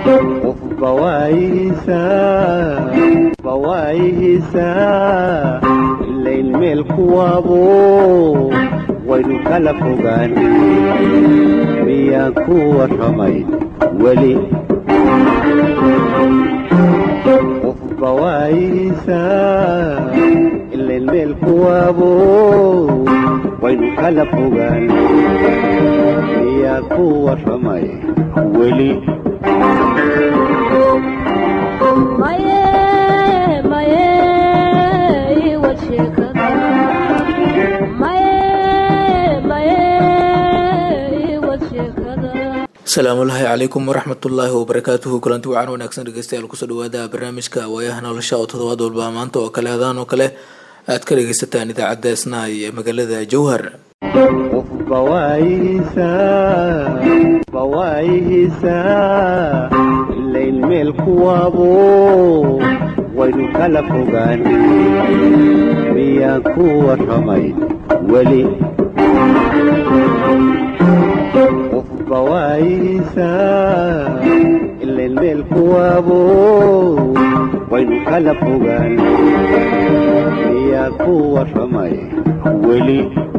qofba waayihiisaa ilayn meel kuwaabo waynu kala fogaan miyaan ku warramay weli qofba waayihiisaa ilayn meel kuwaabo waynu kala fogaan miyaan ku warramay weli asalaamullaahi calaykum waraxmatullaahi wabarakaatuhu kulanti wacan wanaagsan dhegeystayaal kusoo dhawaada barnaamijka waayaha nolosha oo todobaad walba maanta oo kale hadaan oo kale aad ka dhegeysataan idaacadda isnaay ee magaalada jowhar qofba waayihiisaa ilayn meel kuwaabo waynu kala fogaan miyaan ku warramay weli qofba waayihiisaa ilayn meel kuwaabo waynu kala fogaan miyaan ku warramay weli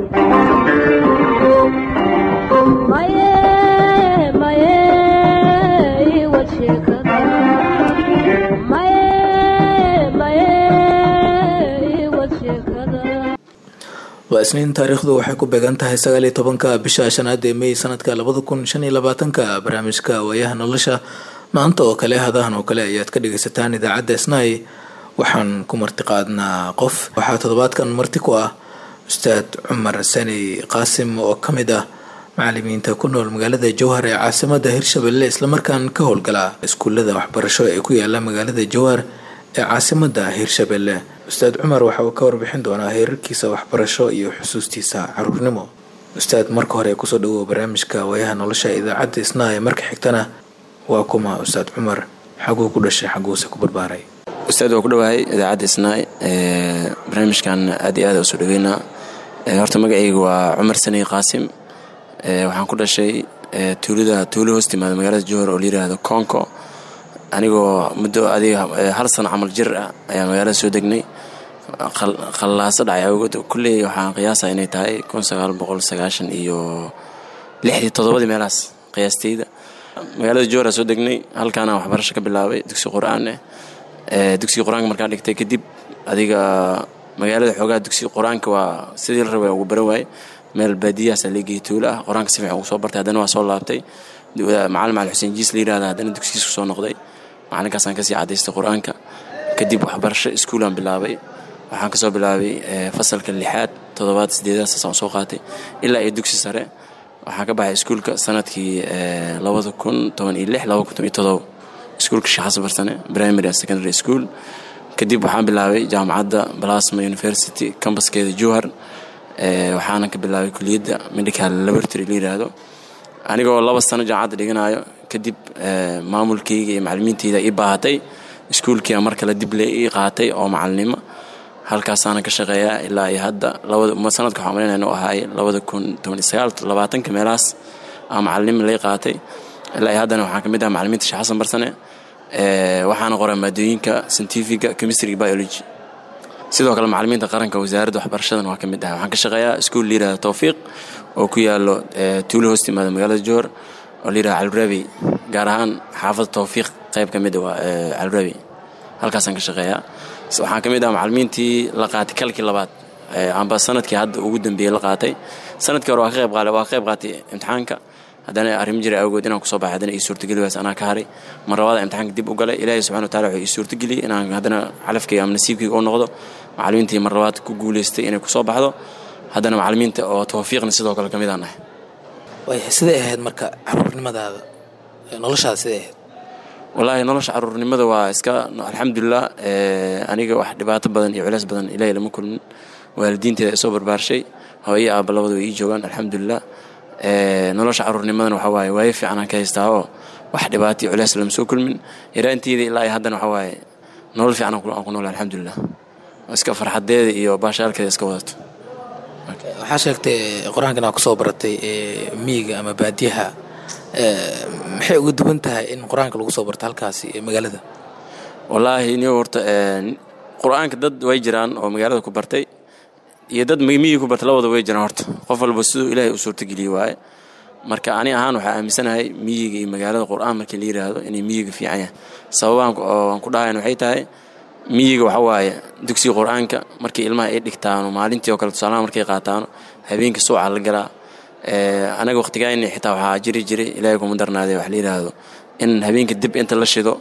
waa isniin taariikhdu waxay ku beegan tahay sagaaliyo tobanka bisha shanaad ee mey sanadka labada kun shan iyo labaatanka barnaamijka waayaha nolosha maanta oo kale hadahan oo kale ayaad ka dhageysataan idaacadda snai waxaan ku martiqaadnaa qof waxaa toddobaadkan marti ku ah ustaad cumar sani qaasim oo ka mid ah macalimiinta ku nool magaalada jowhar ee caasimada hirshabelle islamarkaan ka howlgala iskuulada waxbarasho ee ku yaala magaalada jowhar ee caasimada hirshabelle ustaad cumar waxa uu ka warbixin doonaa heerarkiisa waxbarasho iyo xusuustiisa caruurnimo ustaad marka hore kusoo dhawow barnaamijka waayaha nolosha idaacadda isnaaye marka xigtana waa kuma ustaad cumar xaguu ku dhashay xaguuse ku barbaaray ustaad waa ku dhawahay idaacadda isnaay barnaamijkan aad iyo aad usoo dhaweynaa horta magacayga waa cumar sani qaasim waxaan ku dhashay tuulada tuulo hoos timaada magaalada jowhar oo layiraahdo conco anigoo muddo adiga hal sano camal jir ah ayaa magaalada soo degnay khallaaso dhacay awgood kulley waxaan qiyaasa inay tahay kun sagaal boqol sagaashan iyo lixdii toddobadii meelahaas qiyaastayda magaalada jowhar soo degnay halkaana waxbarasho ka bilaabay dugsi qur-aan eh dugsiga qur-aanka markaan dhigtay kadib adiga magaalada xoogaa dugsiga qur-aanka waa sidii la rabay ugu baran waaye meel baadiyahaasa leegeyay tuulo ah qur-aanka si fiican ugu soo bartay haddana waa soo laabtay macalin macali xuseen jiis la yirahda haddana dugsigiisku soo noqday macalinkaasaan kasii cadaystay qur-aanka kadib waxbarasho iskuulaan bilaabay waxaan kasoo bilaabay fasalka lixaad toddobaad sideedaad saasaan soo qaatay ilaa iyo dugsi sare waxaan ka baxay iskuulka sanadkii labada kun toban iyo lix laba kun toban iyo todoba iskuulka sheekh xasan barsane primary and secondary school kadib waxaan bilaabay jaamacadda balasma university kambaskeeda jowhar waxaana ka bilaabay kuliyadda medical laboratory la yiraahdo anigoo laba sano jaamacadda dhiganayo kadib maamulkayga iyo macalimiintayda ii baahatay iskuulkiia mar kale dib le ii qaatay oo macalinimo halkaasaana ka shaqeeyaa ilaa iyo hadda sanadka waxaa malinaya inuu ahaay labada kun toban iyo sagaal labaatanka meelahaas aa macalinimo lay qaatay ilaa iyo haddana waxaan ka mid ah macalimiinta sheekh xasan barsane waxaana qoraa maadooyinka scientifiga chemistry biology sidoo kale macalimiinta qaranka wasaaradda waxbarashadan waa ka mid ah waxaan ka shaqeeyaa iskuul layirahda towfiiq oo ku yaalo tuulo hoos timaada magaalada jowhar oo layirahda calurabi gaar ahaan xaafadda towfiiq qayb ka mid a waa calurabi halkaasaan ka shaqeeyaa waxaan ka mid ah macalimiintii la qaatay kalkii labaad amba sanadkii hadda ugu dambeeyey la qaatay sanadkii hore waa ka qayb qaale waa ka qayb qaatay imtixaanka haddana arrim jira awgood inaan kusoo baxay haddana ii suurtageli waas anaa ka haray mar labaada imtixaanka dib u galay ilaahay subxana watacala wuxuu ii suurtageliyey inaan haddana calafkayga ama nasiibkayga u noqdo macalimiintii mar labaad ku guulaystay inay kusoo baxdo haddana macalimiinta oo tawfiiqna sidoo kale ka mid aan ahay waaya siday ahayd marka caruurnimadaada noloshaada siday ahayd wallaahi nolosha caruurnimada waa iska alxamdulilah aniga wax dhibaato badan iyo culeys badan ilaahay lama kulmin waalidiinteeda isoo barbaarshay hooyo aabba labada way ii joogaan alxamdulilah nolosha caruurnimadana waxaa waaye waayo fiican aan ka haystaa oo wax dhibaato iyo culeys lama soo kulmin yaraanteeda ilaa iyo haddana waxaa waaye nolol fiican aan ku nool alxamdulilah iska farxadeeda iyo baashaalkeeda iska wadato waxaa sheegtay qur-aankan aa kusoo baratay miyiga ama baadiyaha maxay uga duwan tahay in qur-aanka lagu soo barto halkaasi ee magaalada wallaahi niyo horta qur-aanka dad way jiraan oo magaalada ku bartay iyo dad miyii ku bartay labada way jiraan horta qof walba siduu ilaahay u suurtageliyey waaye marka ani ahaan waxaa aaminsanahay miyiga iyo magaalada qur-aan markii la yidhaahdo inay miyiga fiican yahay sababahan aan ku dhahayn waxay tahay miyiga waxa waaye dugsiga qur-aanka markii ilmaha ay dhigtaano maalintii oo kale tusaalaha markay qaataano habeenkii suuca la galaa anaga waqtigayni xitaa waxaa jiri jiray ilaahay kuma darnaadee wax la yidhaahdo in habeenkii dib inta la shido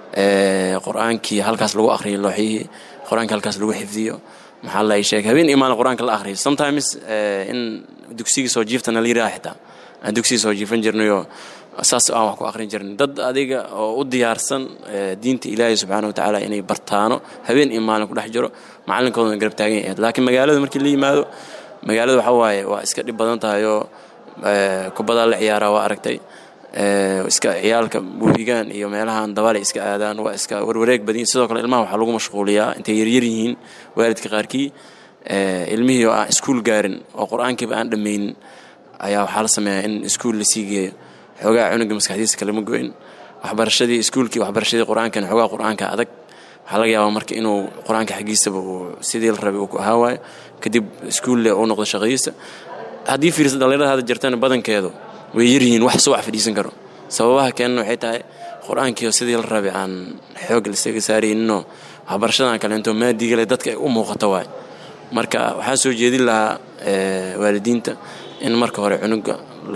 qur-aankii halkaas lagu akhriyo looxyihii qur-aankii halkaas lagu xifdiyo maxaa la sheeg habeen iyo maalin qur-aanka la akhriyo sometimes in dugsigii soo jiiftana la yidhaha xitaa aan dugsigii soo jiifan jirnayo saas aan wax ku akhrin jirnay dad adiga oo u diyaarsan diinta ilaahay subxaana wa tacaala inay bartaano habeen iyo maalin ku dhex jiro macalinkoodana garab taagan yahayd laakiin magaalada markii la yimaado magaalada waxa waaye waa iska dhib badan tahay oo kubadaa la ciyaaraa waa aragtay iska ciyaalka buuhigaan iyo meelahan dabalay iska aadaan waa iska warwareeg badin sidoo kale ilmaha waxaa lagu mashquuliyaa intay yaryar yihiin waalidka qaarkii ilmihii oo aan iskuul gaarin oo qur-aankiiba aan dhammaynin ayaa waxaa la sameeyaa in iskuul lasii geeyo xoogaa cunuga maskaxdiisa kalama goyn waxbarashadii iskuulkii waxbarashadii qur-aankan xoogaa qur-aanka adag waxaa laga yaabaa marka inuu qur-aanka xaggiisaba uu sidii la rabay uu ku ahaa waayo kadib iskuulle uu noqdo shaqadiisa haddii fiirsa dhallinyarada hadda jirtana badankeedu way yaryihiin wax suwax fadhiisan karo sababaha keenana waxay tahay qur-aankiio sidii la rabay aan xoog lasaga saarayninoo waxbarashadan kaleento maadigale dadka ay u muuqato waay marka waxaa soo jeedin lahaa waalidiinta in marka hore cunuga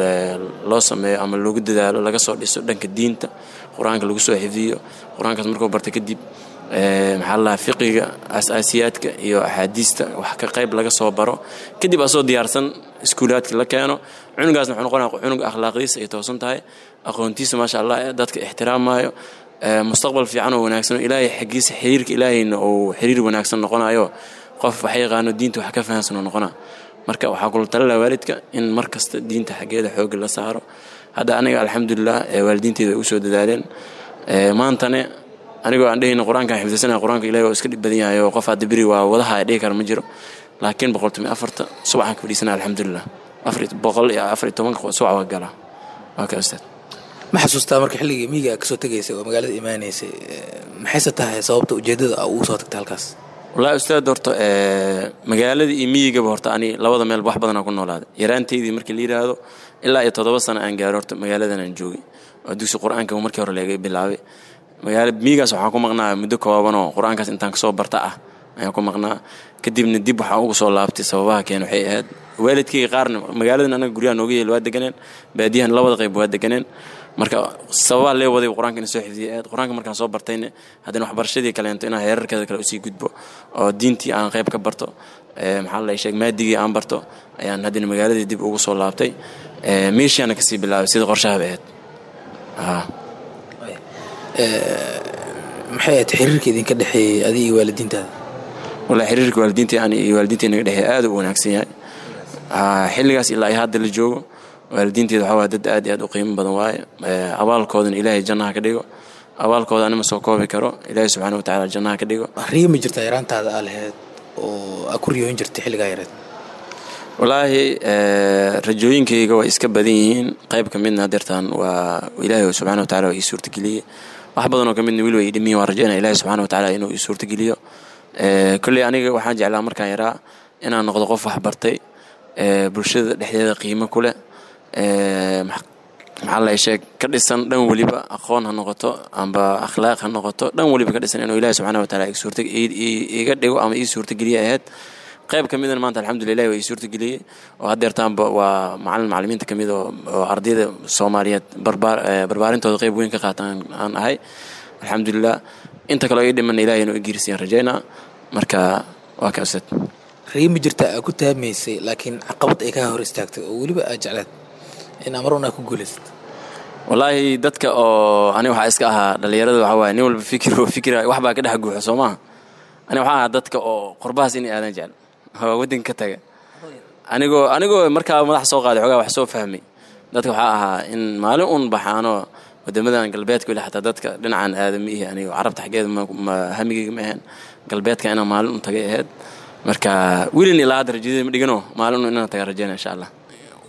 loo sameeyo ama loogu dadaalo laga soo dhiso dhanka diinta qur-aanka lagu soo xifdiyo qur-aankaas markuu barta kadib maxaa la fiqiga asaasiyaadka iyo axaadiista wax ka qayb laga soo baro kadib asoo diyaarsan iskuulaadka la keeno cunugaasna wuxuu noqonaya cunug akhlaaqdiisa ay toosan tahay aqoontiisa maasha allah dadka ixtiraamaayo mustaqbal fiican oo wanaagsan oo ilaahay xaggiisa xiriirka ilaahayna uu xiriir wanaagsan noqonayo qof wax yaqaano diinta wax ka fahansan oo noqona marka waxaa kula talala waalidka in mar kasta diinta xaggeeda xooga la saaro hadda aniga alxamdulilah waalidiinteeda ay u soo dadaaleen maantane anigoo aan dhehayna qur-aankaan xifdisana qur-aanka ilahi waa iska dhib badan yahay oo qof hadda beri waa wadaha dhihi kara ma jiro laakiin boqoltumi afarta subaxaan ka fadhiisana alxamdulilah boqol iyo afar iyo tobanka subax waa galaa waa ka ustaad ma xasuustaa marka xilligii miyiga aad kasoo tegaysay oo magaalada imaanaysay maxayse tahay sababta ujeeddada a ugu soo tagtay halkaas wallahi ustaad horta magaaladii iyo miyigaba horta ani labada meel wax badanaa ku noolaaday yaraanteydii markii la yidhaahdo ilaa iyo toddoba sano aan gaaro horta magaaladan aan joogay oo dugsi qur-aanka markii hore laga bilaabay magaala miyigaas waxaan ku maqnaa muddo koobanoo qur-aankaas intaan kasoo barta ah ayaan ku maqnaa kadibna dib waxaan ugu soo laabtay sababaha keen waxay ahayd waalidkayga qaarna magaaladan anaga guryaha nooga yeel waa deganeen baadiyahan labada qayb waa deganeen marka sababaa lee waday qur-aanka ina soo xifdiyay aad qur-aanka markaan soo bartayna haddana waxbarashadii kaleento inaan heerarkeeda kale usii gudbo oo diintii aan qayb ka barto maxaa la sheeg maadigii aan barto ayaan haddana magaaladii dib ugu soo laabtay meeshaana kasii bilaabay sida qorshahaba ahayd maxay ahayd xiriirka idinka dhexeeyey adiga iyo waalidiintaada wallahi xiriirka waalidiinta ani iyo waalidiinta naga dhexeeya aad u wanaagsan yahay xilligaas ilaa ay hadda la joogo waalidiinteeda waxaa waa dad aad iyo aad u qiimo badan waaye abaalkoodana ilaahay jannaha ka dhigo abaalkooda anima soo koobi karo ilaahay subxaana wa tacaala jannaha ka dhigo riya ma jirtaa yaraantaada aa lahayd oo aa ku riyooyin jirtay xilligaa yareed wallaahi rajooyinkayga way iska badan yihiin qayb ka midna hadeertaan waa ilaahay subxana wa tacala waa ii suurtageliyey wax badan oo ka midna weli waa ii dhimiyin waan rajaynaya ilaahay subxana wa tacaala inuu ii suurtageliyo kolley aniga waxaan jeclaa markaan yaraa inaan noqdo qof wax bartay bulshada dhexdeeda qiimo ku leh maxaa la sheeg ka dhisan dhan weliba aqoon ha noqoto amba akhlaaq ha noqoto dhan weliba ka dhisan inuu ilahi subxana wa taala iga dhigo ama ii suurtageliye ahayd qayb ka midana maanta alxamdulilah waa ii suurtageliyey oo haddeertaanba waa macalin macalimiinta ka mid oo ardayda soomaaliyeed barbaarintooda qayb weyn ka qaatan aan ahay alxamdulilah inta kaleo ii dhimana ilahay inuu igiirsiyan rajaynaa marka waa ka ustad riya ma jirtaa aa ku taamaysay laakiin caqabad ay kaa hor istaagtay oo weliba aad jeclaad in amar un aa ku guulaysat wallaahi dadka oo ani waxaa iska ahaa dhallinyarada waxaa waaye nin walba fikir fikira wax baa ka dhex guuxo soo maaha ani waxaa ahaa dadka oo qorbahaas inay aadan jecel oo waddanka ka taga anigoo anigoo markaa madax soo qaaday xoogaa wax soo fahmay dadka waxaa ahaa in maalin un baxaanoo wadamadan galbeedka weli xataa dadka dhinacan aadama ihi anigo carabta xaggeeda hamigeyga ma ahayn galbeedka inaan maalin un tagay ahayd marka welin ilaa hadda rajadeda ma dhigano maalin un inaan taga rajayna insha allah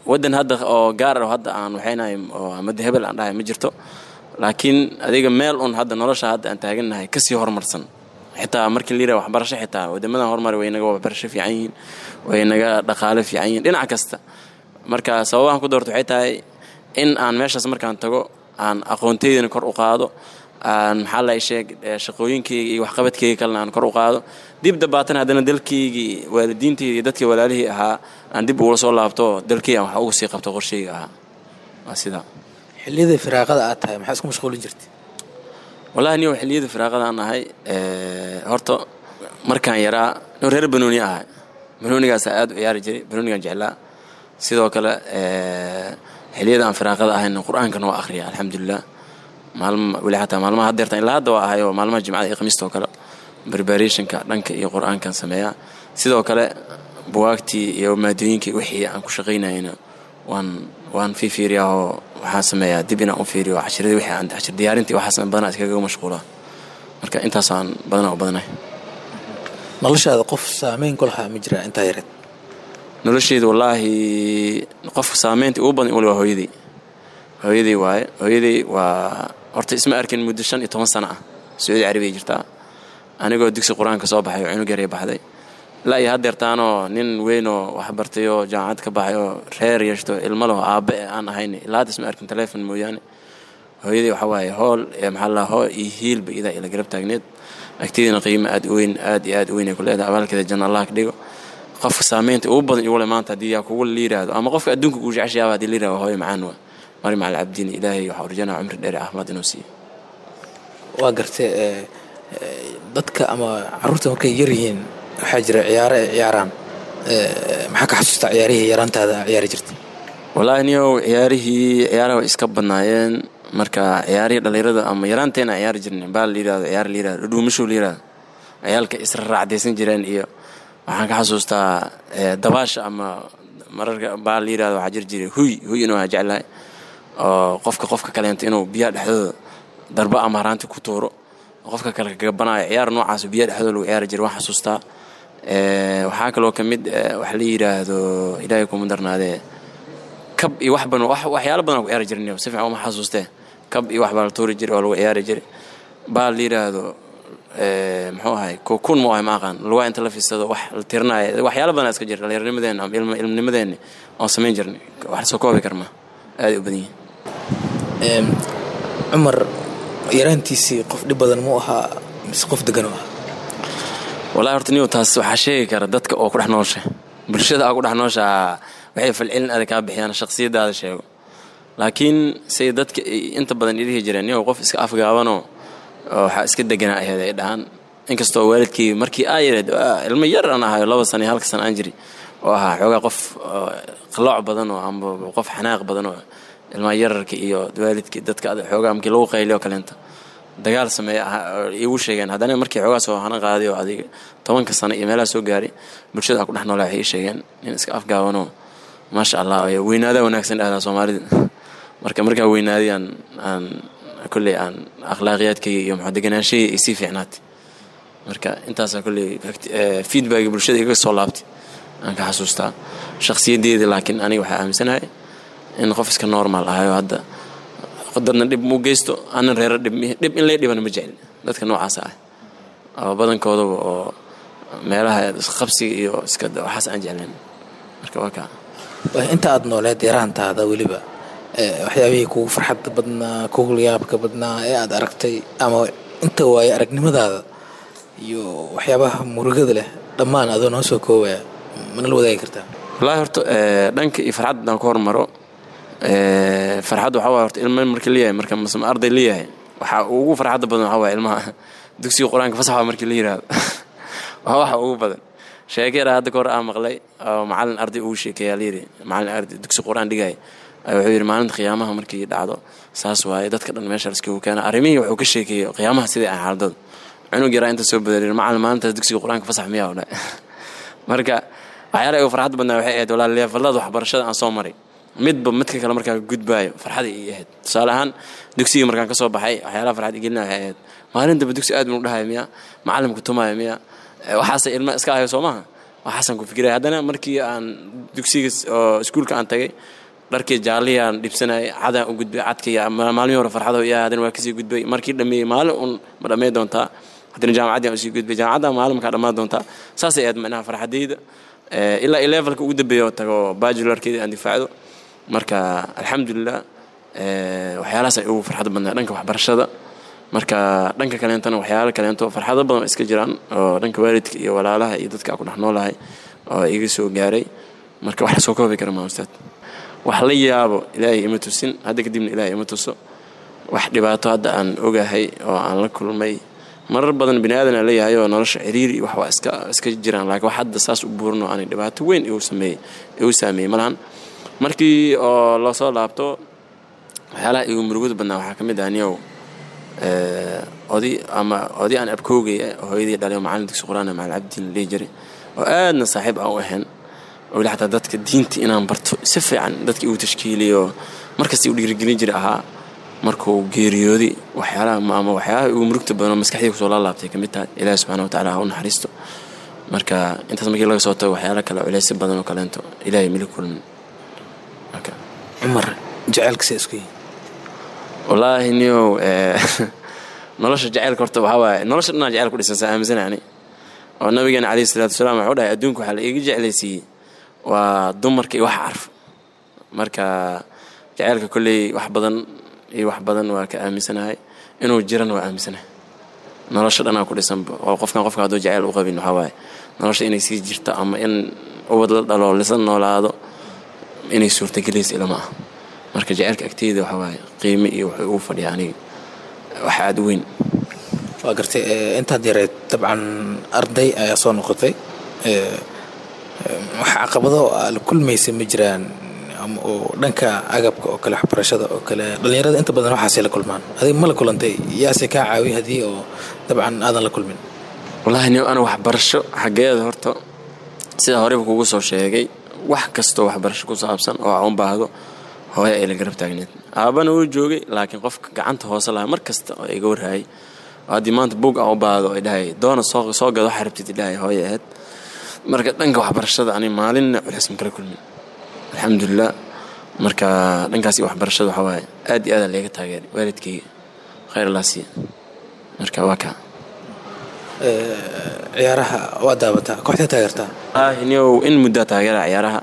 wadan hadda oo gaar ah hadda aan waxaynahay oo amada hebel aan dhahay ma jirto laakiin adiga meel un hadda nolosha hadda aan taagannahay kasii horumarsan xitaa markii layidhaha waxbarasho xitaa wadamadan horumar way naga waxbarasho fiican yihiin way naga dhaqaale fiican yihiin dhinac kasta marka sababahan ku doorto waxay tahay in aan meeshaas markaan tago aan aqoontaydana kor u qaado aan maxaa la sheeg shaqooyinkayga iyo waxqabadkayga kalena aan kor u qaado dib dabaatan haddana dalkaygii waalidiintayda iyo dadkii walaalihii ahaa aan dib ugula soo laabto dalkayga aan wax uga sii qabto qorshayga ahaa waa sidaa xilliyadii firaaqada aad tahay maxaa isku mashquulin jirtay wallahi niyo xilliyada firaaqada aan ahay horta markaan yaraa noo reer banooni ahay banoonigaasa aad u ciyaari jiray banoonigaan jeclaa sidoo kale xilliyada aan firaaqada ahayna qur-aankan waa akhriya alxamdulilah maalma weli xataa maalmaha haddeertan ilaa hadda waa ahayoo maalmaha jimcada iyo khamiista oo kale barbarationka dhanka iyo qur-aankan sameeyaa sidoo kale buwaagtii iyo maadooyinkii wixii aan ku shaqaynayna waan waan fiifiiriyaa oo waxaan sameeyaa dib inaan u fiiriyo cashiradii wixii aan cashir diyaarintii waxaas badanaa iskaga mashquulaa marka intaasaan badanaa u badanahay noloshaada qof saameyn ku lahaa ma jiraa intaa yareed nolosheyda wallaahi qofka saameynta ugu badan wali waa hooyadii hooyadii waaye hooyadii waa horta isma arkin muddo shan iyo toban sano ah sacuudi carabiya jirtaa anigoo dugsi qur-aanka soo baxay oo cunug yaray baxday ilaa iyo haddeertaanoo nin weyn oo waxbartay oo jaamacad ka baxay oo reer yeeshto ilmo leho aabbe aan ahayn ilaa hadda isma arkin telefon mooyaane hooyadii waxaa waaye hool maxaa la hoo iyo hiilba idaa ila garab taagneed agtidina qiimo aad u weyn aad iyo aad u weyn ay ku leedahay abaalkeeda janna allah ka dhigo qofka saameynta ugu badan igule maanta haddii yaa kugu la yiraahdo ama qofka adduunka kuu jeceshayaaba hadii la yirahdo hooyo macaan waa mari macal cabdiin ilaahay waxaa urjanaa cumri dheer caafimaad inuu siiyo waa gartay dadka ama caruurta markay yar yihiin waxaa jira ciyaaro ay ciyaaraan maxaa ka xasuustaa ciyaarihii yaraantaada ciyaari jirtay wallaahi niyow ciyaarihii ciyaaraha way iska badnaayeen marka ciyaarihii dhallinyarada ama yaraanteena ciyaari jirnay baal la yirahdo ciyaar la yirahdo dhuumashow la yirahdo ciyaalka isra raacdaysan jireen iyo waxaan ka xasuustaa dabaasha ama mararka baal la yirahdo waxaa jiri jiray huy huy inuu waa jeclahay oo qofka qofka kaleento inuu biyaha dhexdooda darba ama haraanti ku tuuro qofka kale kagabanaayo ciyaar noocaas biyaha dhexdooda lagu ciyaari jiray waan xasuustaa waxaa kaloo ka mid waxa la yidhaahdo ilaahay kuma darnaadee kab iyo wax badan waxyaalo badan ku ciyaari jirin si fiican uma xasuustee kab iyo wax baa la tuuri jiray oo lagu ciyaari jiray baa la yidhaahdo muxuu ahay kokun mu ahay ma aqaan lugaa inta la fiirsado wax la tirinayo waxyaalo badan iska jira dhallinyarnimadeena ama ilmnimadeena oon samayn jirnay wax soo koobi karma aaday u badan yihiin cumar yaraantiisii qof dhib badan mu ahaa mise qof degan u ahaa wallahi horta niyo taas waxaa sheegi kara dadka oo ku dhex noosha bulshada aa ku dhex nooshaa waxay falcelin adag kaa bixiyaan shakhsiyadaada sheego laakiin say dadka inta badan idhihi jireen niyow qof iska afgaabanoo waxaa iska deganaa aheed ay dhahaan inkastoo waalidkii markii aa yareed ilmo yar aan ahayo laba sana iyo halka sana aan jiri oo ahaa xoogaa qof qalooc badan oo amba qof xanaaq badan oo ilmaha yararka iyo waalidkii dadka xoogaa markii lagu qayliyo kaleenta dagaal sameeya iigu sheegeen haddana markii xoogaa soo hana qaaday oo adiga tobanka sano iyo meelaha soo gaaray bulshada aan ku dhex noolaa waxay ii sheegeen nin iska afgaabanoo maasha allah weynaadaa wanaagsan dhahdaa soomaalida marka markaa weynaaday aan aan kolley aan akhlaaqiyaadkayga iyo muxuu deganaanshahayga ay sii fiicnaatay marka intaasaa kolley feedbacki bulshada iga soo laabtay aan ka xasuustaa shakhsiyaddeeda laakiin aniga waxaa aaminsanahay in qof iska normal ahayo hadda dadna dhib mu geysto anan reero dhib dhib in lay dhibana ma jecli dadka noocaasa ah oo badankoodaba oo meelaha qabsiga iyo iska waxaas aan jeclayn marka waa kaa inta aad nooleed yaraantaada weliba waxyaabihii kugu farxadda badnaa kugu yaabka badnaa ee aad aragtay ama inta waaye aragnimadaada iyo waxyaabaha murugada leh dhammaan adoo noo soo koobaya mana la wadaagi kartaa wallaahi horta dhanka iyo farxadda haddaan ku hormaro farxadda waxaa waay horta ilma markii leeyahay marka masma arday leeyahay waxaa ugu farxadda badan waxaa waaya ilmaha dugsiga qur-aanka fasaxa markii la yiraahdo waa waxa ugu badan sheekeera hadda ka hor aa maqlay oo macalin arday ugu sheekeeyaa layidhi macalin arday dugsi qur-aan dhigaya wuxuu yidhi maalinta qiyaamaha markii dhacdo saas waaye dadka dhan meesha laiskugu keena arrimihii wuxuu ka sheekeeyey qiyaamaha sidai ah xaaladooda cunug yaraa inta soo badariir macalin maalintaas dugsiga qur-aanka fasax miyaa o dha marka waxyaalaha ugu farxadda badnaa waxay ahayd walaa leefallada waxbarashada aan soo maray midba midka kale markaa gudbaayo farxada ii ahayd tusaale ahaan dugsigii markaan ka soo baxay waxyaalaha farxad igelina waxay ahayd maalin damba dugsi aad banu dhahayo miya macalimka tumaayo miya waxaase ilma iska ahayo soo maaha waxaasaan ku fikiraya haddana markii aan dugsiga oo iskuulka aan tagay dharkii jaalliyaan dhibsanayay cadaan u gudbay cadkii maalmihii hore farxado iya haddana waa kasii gudbay markii dhammeeyey maalin un ma dhammayn doontaa haddana jaamacaddii aan usii gudbay jaamacadda maalin markaa dhammaan doontaa saasay ahayd macnaha farxadayda ilaa i levelka ugu dambeeya oo tago bajularkeeda aan difaacdo marka alxamdulilah waxyaalahaas ay ugu farxad badnaa dhanka waxbarashada marka dhanka kaleentana waxyaala kaleento farxado badan oo iska jiraan oo dhanka waalidka iyo walaalaha iyo dadka ku dhex noolahay oo iga soo gaaray marka wax lasoo koobi kara maa ustaad wax la yaabo ilaahay ima tusin hadda kadibna ilaahay ima tuso wax dhibaato hadda aan ogahay oo aan la kulmay marar badan bini aadan aan leeyahay oo nolosha ciriiri wax waa iska iska jiraan laakiin wax hadda saas u buurinoo aanay dhibaato weyn igu sameeyey igu saameeyey malahan markii oo lasoo laabto waxyaalaha igu murugada badnaa waxaa ka mid ah niyow oday ama oday aan abkoogay hooyadii dhalay oo macallin dugsi qur-aan macallin cabdiin la dhihi jiray oo aadna saaxiib aan u ahayn oo weli xataa dadka diinta inaan barto si fiican dadka igu tashkiiliyo markasta igu dhiirigelin jiray ahaa markuu geeriyooday waxyaalaha ama waxyaalaha igu murugta badan oo maskaxdii kusoo laalaabtay ka mid tahay ilaahi subxana wa tacaala ha u naxariisto marka intaas markii laga soo tago waxyaala kale culeysyo badan oo kaleento ilaahay mili kulmin cumar jaceylkase isku yihin wallaahi niyow nolosha jaceylka horta waxaa waaye nolosha dhanaa jeceyl ku dhisan saa aaminsan ani oo nabigeena calayhi salaatu wasalaam wuxuu dhahay adduunka waxaa la iiga jeclaysiiyey waa dumarka iyo wax carf marka jaceylka kolley wax badan iyo wax badan waa ka aaminsanahay inuu jirana waa aaminsanahay nolosha dhanaa ku dhisanba oo qofkan qofka hadduu jaceyl u qabin waxaa waaye nolosha inay sii jirto ama in ubad la dhalo lisa noolaado inay suurtagelaysa ilama ah marka jaceylka agteyda waxaa waaye qiime iyo wuxuu ugu fadhiya aniga wax aada u weyn waa gartay intaad yareed dabcan arday ayaa soo noqotay wax caqabado la kulmaysa ma jiraan oo dhanka agabka oo kale waxbarashada oo kale dhallinyarada inta badan waxaasay la kulmaan adig ma la kulantay yaase kaa caawiy haddii oo dabcan aadan la kulmin wallaahi ni ana waxbarasho xaggeeda horta sida horeyba kugu soo sheegay wax kastoo waxbarasho ku saabsan oo aan u baahdo hooya ay la garab taagneed aabana wuu joogay laakiin qofka gacanta hoose lahaa mar kasta oo iga warhaayay haddii maanta buug aan u baahdo ay dhahay doona soo gado waxa rabtid idhahay hooya ahayd marka dhanka waxbarashada ani maalinna culeys ma kala kulmin alxamdulilah marka dhankaas iyo waxbarashada waxaa waaye aad iyo aada leega taageeray waalidkayga khayr allaa siiya marka waa kaa ciyaaraha waa daabataa kooxdee taageertaa niow in muddaa taageera ciyaaraha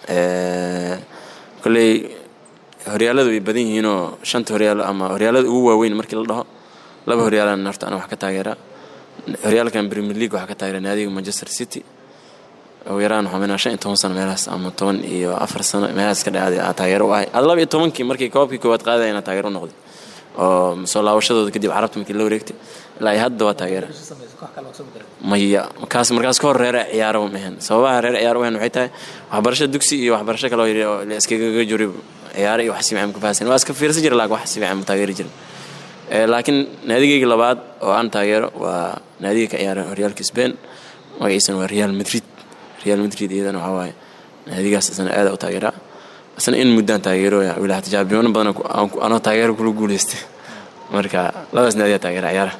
kolley horyaaladu way badan yihiinoo shanta horyaalo ama horyaalada ugu waaweyn markii la dhaho laba horyaalan horta ana wax ka taageeraa horyaalkan premier league waxaa ka taageera naadiga manchester city ugu yaraan waxaa minaa shan iyo toban sano meelahaas ama toban iyo afar sano meelahaas ka dhacday aa taageero u ahay ad laba iyo tobankii markii koobkii koowaad qaadaya inaa taageero u noqday oo soo laabashadooda kadib carabta markii la wareegtay ilaa iyo hadda waa taageera maya markaas markaas ka hor reere ciyaaro ma ahan sababaha reere ciyaaro u ahan waxay tahay waxbarasho dugsi iyo waxbarasho kale oo yidhi oo la iskaga juri ciyaaro iyo wax si fiican ku fahasan waa iska fiirsan jira laakiin wax si fiican ma taageeri jirin laakiin naadigayga labaad oo aan taageero waa naadiga ka ciyaara horyaalka Spain magaciisana waa Real Madrid Real Madrid iyadana waxaa waaye naadigaas isna aad u taageeraa isna in muddaan taageero yaa wilaha tijaabiyoono badan anoo taageero kula guuleystay marka labadaas naadiga taageera ciyaaraha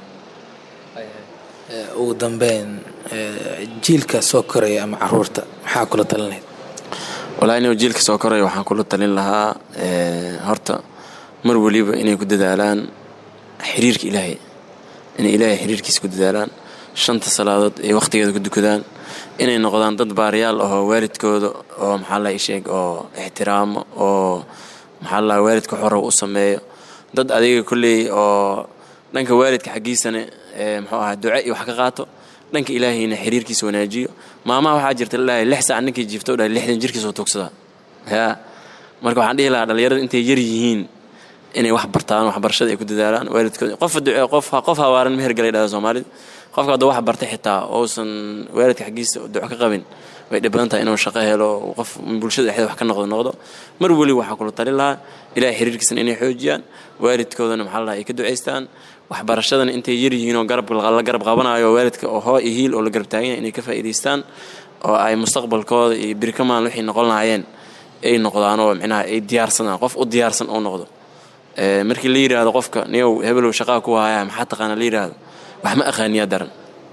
ugu dambeyn jiilka soo koraya ama caruurta maxaa kula talinayd walahi inuu jiilka soo koraya waxaan kula talin lahaa horta mar weliba inay ku dadaalaan xiriirka ilaahay inay ilaahay xiriirkiisa ku dadaalaan shanta salaadood ay wakhtigeeda ku dukadaan inay noqdaan dad baariyaal ahoo waalidkooda oo maxaa la sheeg oo ixtiraamo oo maxaa la waalidka xorow u sameeyo dad adiga kolley oo dhanka waalidka xaggiisana muxuu ahaa duce iyo wax ka qaato dhanka ilaahayna xiriirkiisa wanaajiyo maamaha waxaa jirta lalahay lix saac ninkii jiifto dhahay lixdan jirkiisa oo tugsadaa yaa marka waxaan dhihi lahaa dhalinyarada intay yar yihiin inay wax bartaan waxbarashada ay ku dadaalaan waalidkooda qof duce qof qof hawaaran meher galay dhahda soomaalida qofka hadduu wax bartay xitaa uusan waalidka xaggiisa duco ka qabin way dhib badan tahay inuu shaqo helo qof bulshada dhexdeeda wax ka noqdo noqdo mar weli waxaa kula talin lahaa ilaahay xiriirkiisana inay xoojiyaan waalidkoodana maxaa la ay ka ducaystaan waxbarashadana intay yar yihiin oo garab la garab qabanayo waalidka oo hoo iyo hiil oo la garab taagan yahay inay ka faa'iidaystaan oo ay mustaqbalkooda iyo birikamaan wixii noqon lahaayeen ay noqdaan oo micnaha ay diyaarsadaan qof u diyaarsan oo noqdo markii la yidhaahdo qofka niyow hebelow shaqaa ku haya maxaa taqaana la yidhaahdo wax ma aqaaniyaa daran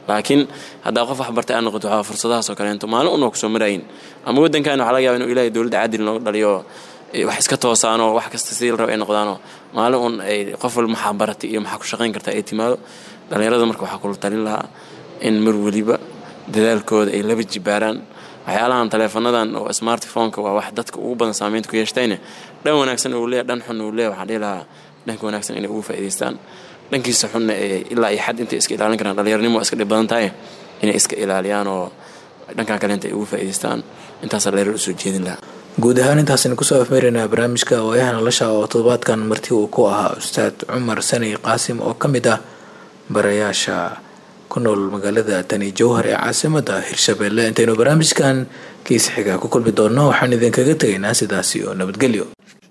laakiin haddaa qof waxbartay aad noqoto waxaa fursadahaasoo kaleento maalin unoo kusoo marayin ama waddankan waxaa laga yaba inuu ilaahay dowladda caadil nooga dhaliyo wax iska toosaanoo wax kasta sidii la raba ay noqdaanoo maalin un ay qof walba maxaa baratay iyo maxaa ku shaqayn kartaa ay timaado dhallinyarada marka waxaa kula talin lahaa in mar weliba dadaalkooda ay laba jibaaraan waxyaalahan taleefanadan oo smartphoneka waa wax dadka ugu badan saameynta ku yeeshtayne dhan wanaagsan uu leeya dhan xun uu leeya waxaan dhihi lahaa dhanka wanaagsan inay ugu faa'idaystaan dhankiisa xunna ee ilaa iyo xad intay iska ilaalin karaan dhallinyarnimo waa iska dhib badan tahay inay iska ilaaliyaan oo dhankan kale inta ay ugu faa'idaystaan intaasaa dhallinyar usoo jeedin lahaa guud ahaan intaasaynu kusoo afmeeraynaa barnaamijka waayaha nolosha oo toddobaadkan marti uu ku ahaa ustaad cumar sani qaasim oo ka mid ah barayaasha ku nool magaalada tani jowhar ee caasimada hirshabeelle intaynu barnaamijkan kiisa xiga ku kulmi doonno waxaan idinkaga tegaynaa sidaasi oo nabadgelyo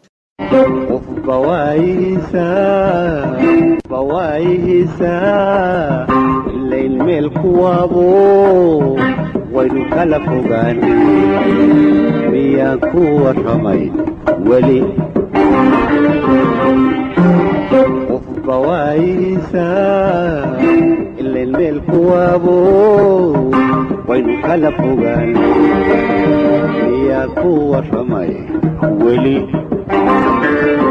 ilayn meel kuwaabo waynu kala fogaan miyaan ku warramay weli qofba waayihiisaa ilayn meel kuwaabo waynu kala fogaan miyaan ku warramay weli